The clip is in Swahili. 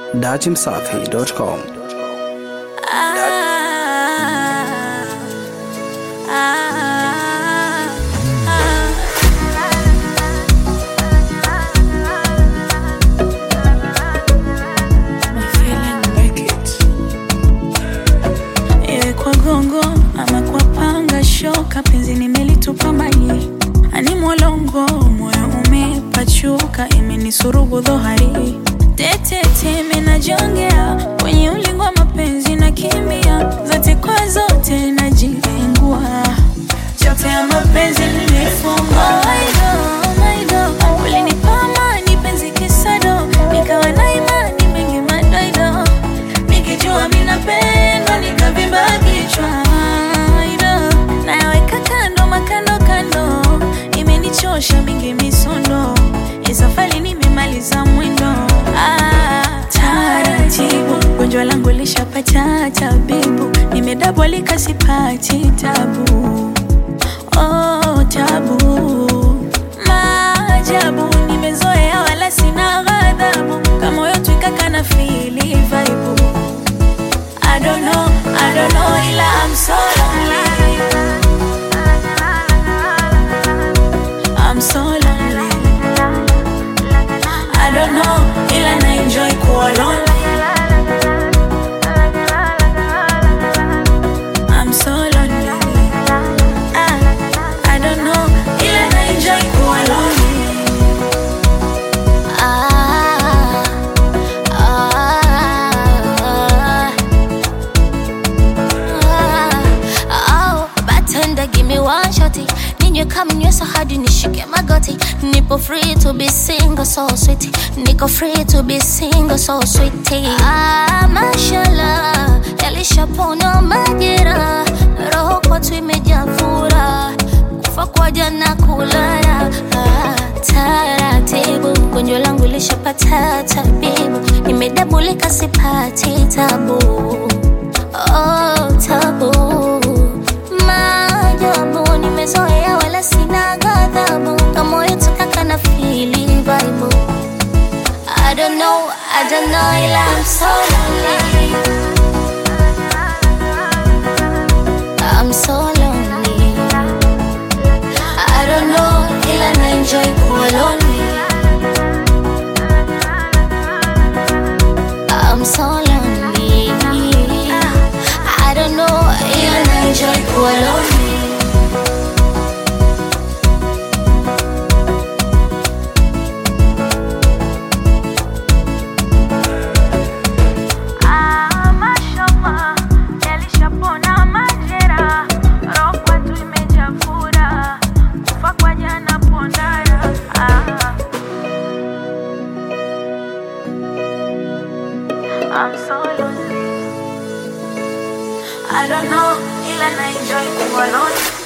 dachimsafi.com. Iwe kwa gongo ama kwa panga shoka, penzi nimelitupa mbali, ani mwalongo, moyo umepachuka, imenisurubu dhohari tetete, menajongea kwenye ulingo wa mapenzi na kimbia, zote kwa zote najilengua, chote ya mapenzi nilifungwa ulinipa amani penzi kisado, nikawa na imani mengi madoido nikijua mi napendwa nikavimba kichwa Ida, nayaweka kando makando kando imenichosha mingi misondo isafali nimemaliza mwendo ah, taratibu gonjwa langu lishapata tabibu nimedabwalika sipati tabu oh, tabu maajabu nimezoea wala sina ghadhabu kama moyo twikaka na fili vaibu I don't know, I don't know, ila I'm so lonely. I'm so lonely. I don't know, ila na enjoy kuwa lonely. I'm so lonely. Ah, I don't know, ila na enjoy kuwa lonely. Ah, ah, ah, oh, bartender, give me one shotty. Ninywe kama nyweso hadi nishike magoti. Nipo free to be single, so sweet. Niko free to be single, so sweet. Ah, mashallah, yalishapona majera. Roho kwetu imejaa furaha. Kufa kwa jana kulala. Ah, taratibu, gonjwa langu lishapata tabibu. Nimedabulika sipati tabu. Oh, tabu maajabu nimezoea wala sina ghadhabu kama moyo tukaka na fili vibe I don't know, I don't know ila I'm so lonely I'm so lonely I don't know ila na enjoy kuwa lonely I'm so lonely I don't know ila na enjoy kuwa lonely Ah, mashallah, yalishapona majera, roho kwetu imejaa furaha, kufa kwa jana pondara. Ah. I'm so lonely. I don't know, ila na enjoy kuwa lonely.